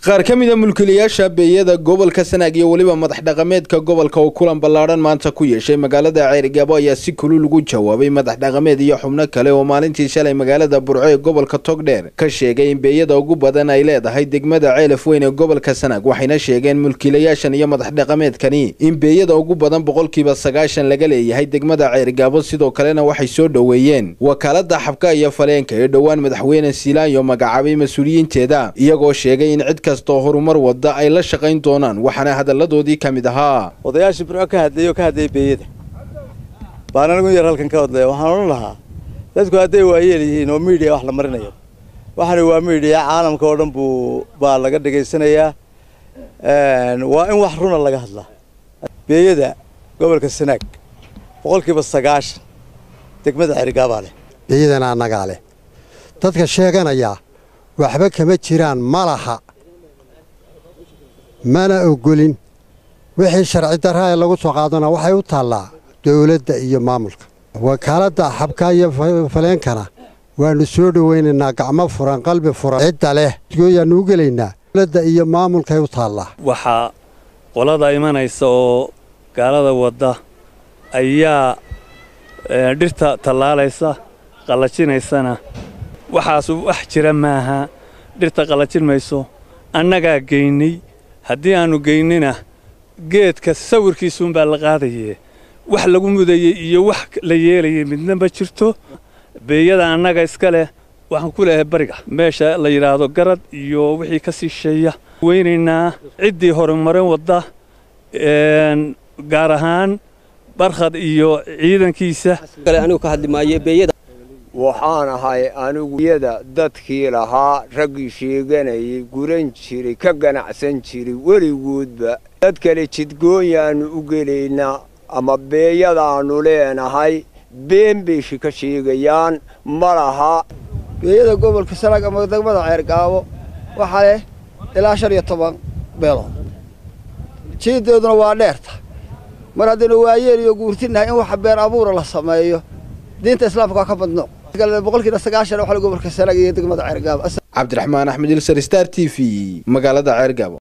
qaar ka mid a mulkiilayaasha beeyada gobolka sanaag iyo weliba madax dhaqameedka gobolka oo kulan ballaadhan maanta ku yeeshay magaalada ceerigaabo ayaa si kulul ugu jawaabay madax dhaqameed iyo xubno kale oo maalintii shalay magaalada burco ee gobolka togdheer ka sheegay in beeyada ugu badan ay leedahay degmada ceelaf weyn ee gobolka sanaag waxayna sheegeen mulkiilayaashan iyo madax dhaqameedkani in beeyada ugu badan boqolkiiba sagaashan laga leeyahay degmada ceerigaabo sidoo kalena waxay soo dhoweeyeen wakaalada xabka iyo faleenka ee dhowaan madaxweyne siilaanyo magacaabay mas-uuliyiinteeda iyagoo sheegay in cid kastoo horumar wada ay la shaqayn doonaan waxaana hadalladoodii ka mid ahaa odayaashii burco ka hadlayay oo ka hadlayay beeyada baan anigu yar halkan ka hadlaya waxaan odhan lahaa dadku hadday waayeel yihiin oo miidiya wax la marinayo waxani waa miidiya caalamka oo dhan buu baa laga dhegaysanayaa waa in wax runa laga hadlaa beeyada gobolka sanaag boqolkiiba sagaashan degmada cerigaabaa leh beeyadana annagaa leh dadka sheeganaya waxba kama jiraan ma laha mana ogolin wixii sharci darra ee lagu soo qaadana waxay u taallaa dowladda iyo maamulka wakaaladda xabka iyo faleenkana waannu soo dhowaynaynaa gacmo furan qalbi furan cidda leh gooyaannu u gelaynaa dowladda iyo maamulkay u taallaa waxaa qolada imanaysa oo gaalada wadda ayaa dhirta tallaalaysa qallajinaysana waxaasu wax jira maaha dhirta qallajin mayso annagaa geynay haddii aannu geynina geedka sawirkiisuunbaa la qaadaye wax lagu mudayey iyo wax la yeelayay midna ma jirto beeyada annaga iska leh waxaan ku leehay bariga meesha la yidhaahdo garad iyo wixii ka sii sheeya weynaynaa ciddii horumarin wadda gaar ahaan barkhad iyo ciidankiisa waxaan ahay anigu yada dadkii lahaa raggii sheeganayay guran jiray ka ganacsan jiray weligoodba dad kale jidgoonyaannu u gelaynaa ama beeyadaannu leenahay been bayshi ka sheegayaan ma laha beeyada gobolka sanaag ama degmada ceergaabo waxaa leh ilaa shan iyo toban beelood jiideeduna waa dheerta mar haddaynu waayeel iyo guurtinahay in waxa beer abuura la sameeyo diinta islaamka waa ka badno boqolkiiba sagaashan waxa gobolka sanaag iyo degmada ceergaabo cabdiraxmaan axmed ilsar star t v magaalada ceergaabo